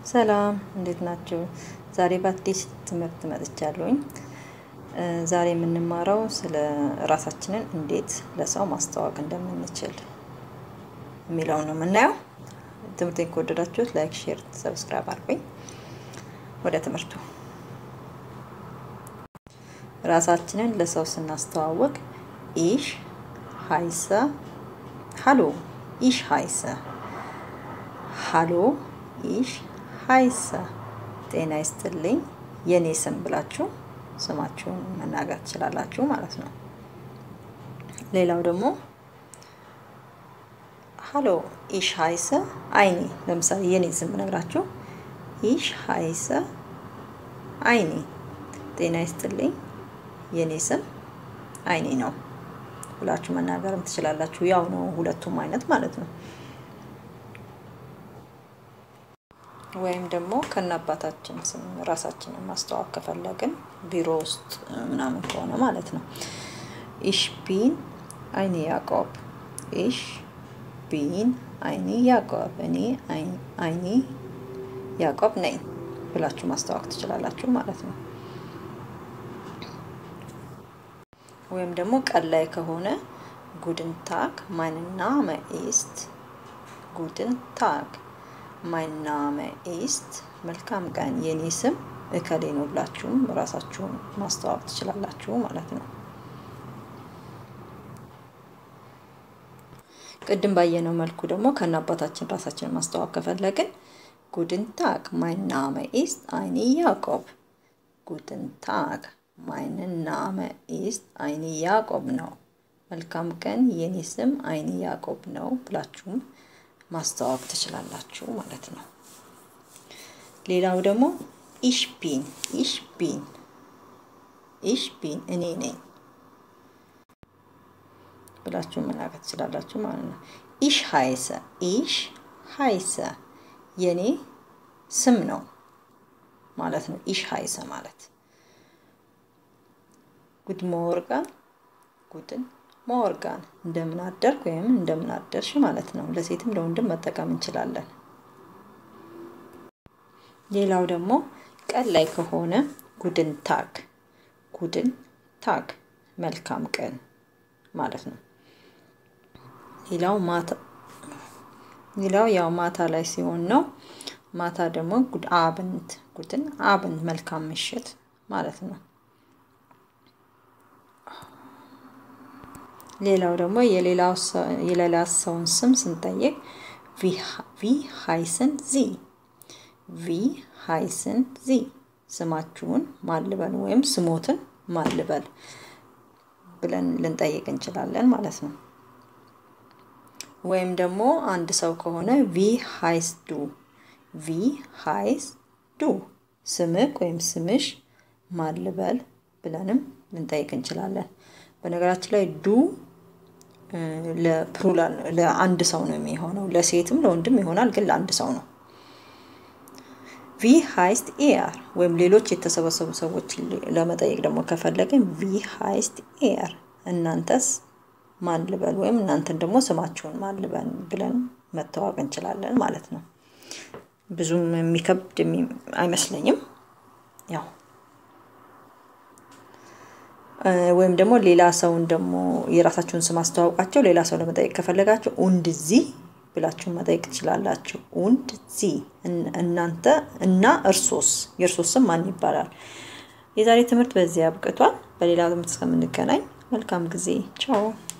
ሰላም እንዴት ናችሁ? ዛሬ በአዲስ ትምህርት መጥቻለሁኝ። ዛሬ የምንማረው ስለ ራሳችንን እንዴት ለሰው ማስተዋወቅ እንደምንችል የሚለው ነው የምናየው። ትምህርቴን ከወደዳችሁት ላይክ፣ ሼር፣ ሰብስክራይብ አድርጉኝ። ወደ ትምህርቱ ራሳችንን ለሰው ስናስተዋወቅ ኢሽ ሀይሰ ሀሎ ኢሽ ሀይሰ ሀሎ ኢሽ ሀይሰ ጤና ይስጥልኝ የኔ ስም ብላችሁ ስማችሁን መናገር ትችላላችሁ ማለት ነው። ሌላው ደግሞ ሀሎ ኢሽ ሀይሰ አይኒ ለምሳሌ የኔ ስም ብነግራችሁ ኢሽ ሀይሰ አይኒ ጤና ይስጥልኝ የኔ ስም አይኒ ነው ብላችሁ መናገርም ትችላላችሁ። ያው ነው ሁለቱም አይነት ማለት ነው። ወይም ደግሞ ከነአባታችን ስም ራሳችንን ማስተዋወቅ ከፈለግን ቢሮ ውስጥ ምናምን ከሆነ ማለት ነው። ኢሽ ቢን አይኒ ያዕቆብ፣ ኢሽ ቢን አይኒ ያዕቆብ፣ እኔ አይኒ ያዕቆብ ነኝ ብላችሁ ማስተዋወቅ ትችላላችሁ ማለት ነው። ወይም ደግሞ ቀን ላይ ከሆነ ጉድን ታግ ማይን ናመ ኢስት ጉድን ታግ ማይን ናመ ኢስት መልካም ቀን የኔ ስም እከሌ ነው ብላችሁም ራሳችሁን ማስተዋወቅ ትችላላችሁ ማለት ነው። ቅድም ባየነው መልኩ ደግሞ ከነ አባታችን ራሳችንን ማስተዋወቅ ከፈለግን ጉድን ታግ ማይን ናመ ኢስት አይኒ ያዕቆብ ጉድን ታግ ማይን ናመ ኢስት አይኒ ያዕቆብ ነው። መልካም ቀን የኔ ስም አይኒ ያዕቆብ ነው ብላችሁም ማስተዋወቅ ትችላላችሁ ማለት ነው። ሌላው ደግሞ ኢሽ ቢን ኢሽ ቢን ኢሽ ቢን እኔ ነኝ ብላችሁ መናገር ትችላላችሁ ማለት ነው። ኢሽ ሀይሰ ኢሽ ሀይሰ የኔ ስም ነው ማለት ነው። ኢሽ ሀይሰ ማለት ጉድ ሞርጋን ጉድን ሞርጋን እንደምን አደርክ ወይም እንደምን አደርሽ ማለት ነው። ለሴትም ለወንድም መጠቀም እንችላለን። ሌላው ደግሞ ቀን ላይ ከሆነ ጉድን ታግ ጉድን ታግ መልካም ቀን ማለት ነው። ሌላው ማታ ሌላው ያው ማታ ላይ ሲሆን ነው። ማታ ደግሞ ጉድ አብንት ጉድን አብንት መልካም ምሽት ማለት ነው። ሌላው ደግሞ የሌላ ሰውን ስም ስንጠይቅ ቪ ሃይስን ዚ ቪ ሃይስን ዚ ስማችሁን ማልበል ወይም ስሞትን ማልበል ብለን ልንጠይቅ እንችላለን ማለት ነው። ወይም ደግሞ አንድ ሰው ከሆነ ቪ ሃይስ ዱ ቪ ሃይስ ዱ ስምክ ወይም ስምሽ ማልበል ብለንም ልንጠይቅ እንችላለን። በነገራችን ላይ ዱ ለፕሉራል ለአንድ ሰው ነው የሚሆነው። ለሴትም ለወንድም ይሆናል፣ ግን ለአንድ ሰው ነው። ቪ ሃይስት ኤር ወይም ሌሎች የተሰበሰቡ ሰዎች ለመጠየቅ ደግሞ ከፈለግን ቪ ሃይስት ኤር እናንተስ ማን ልበል ወይም እናንተን ደግሞ ስማችሁን ማን ልበል ብለን መተዋወቅ እንችላለን ማለት ነው። ብዙም የሚከብድ አይመስለኝም። ያው ወይም ደግሞ ሌላ ሰውን ደግሞ የራሳችሁን ስም አስተዋውቃቸው ሌላ ሰው ለመጠየቅ ከፈለጋችሁ ኡንድ ዚ ብላችሁ መጠየቅ ትችላላችሁ። ኡንድ ዚ እናንተ እና እርሶስ የእርሶስ ስም ማን ይባላል? የዛሬ ትምህርት በዚህ አብቅቷል። በሌላ ትምህርት እስከምንገናኝ መልካም ጊዜ። ቻው